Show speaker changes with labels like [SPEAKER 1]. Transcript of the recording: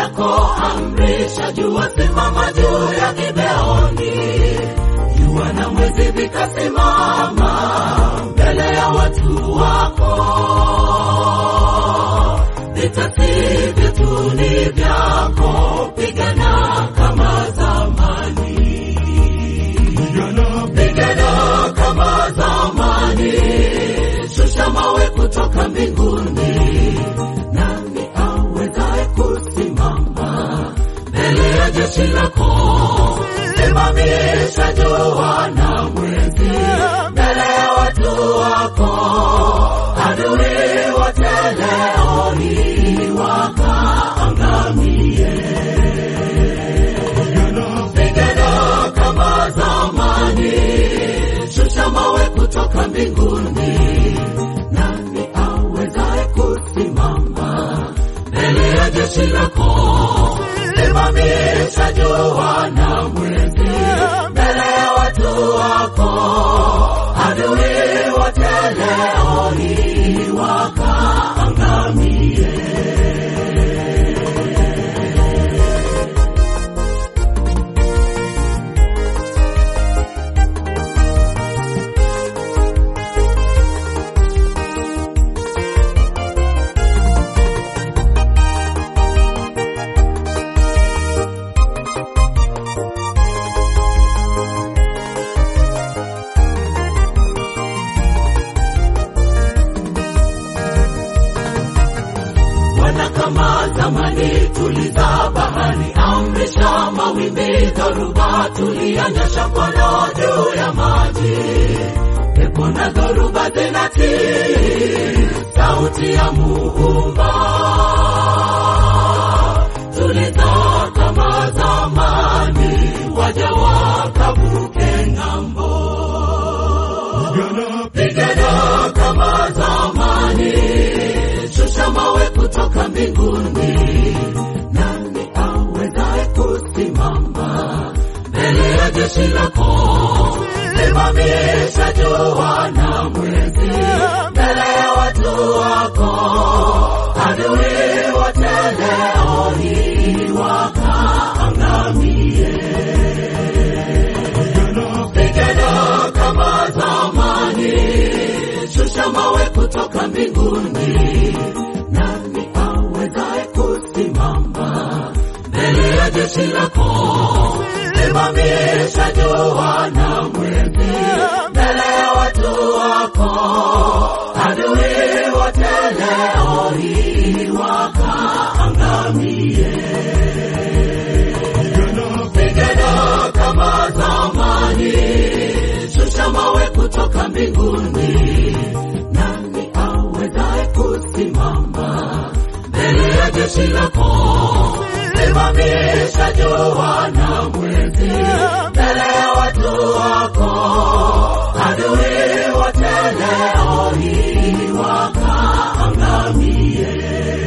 [SPEAKER 1] lako, amrisha jua, simama juu ya Gibeoni. Jua na mwezi vikasimama mbele ya watu wako. Vita si vyetu, ni vyako, pigana kama zamani, pigana kama zamani, shusha mawe kutoka mbinguni. Nani awezaye kusimama mbele ya jeshi lako? Simamisha jua na mwezi mbele ya watu wako, adui wote leo ni wakaangamie. Pigana kama zamani, shusha mawe kutoka mbinguni. Nani awezaye kusimama mbele ya jeshi lako? Simamisha jua na mwezi mbele ya watu wako, adui wote leo ni wakaangamie. Bwana, kama zamani, tuliza bahari, amrisha mawimbi, dhoruba, tulianyesha mkono juu ya maji. Pepo na dhoruba zinatii sauti ya Muumba. Tuliza kama zamani, waja wakavuke ng'ambo. Pigana kama zamani, shusha mawe kutoka mbinguni. Nani awezaye kusimama mbele ya jeshi lako? Simamisha jua na mwezi mbele ya watu wako, adui wote leo ni wakaangamie. Pigana kama zamani, shusha mawe kutoka mbinguni. Nani awezaye kusimama mbele ya jeshi lako? Simamisha jua na mwezi mbele ya watu wako, adui wote leo hii wakaangamie. Pigana kama zamani, shusha mawe kutoka mbinguni. Nani awezaye kusimama mbele ya jeshi lako? Simamisha jua na mwezi mbele ya watu wako, adui wote leo hii wakaangamie.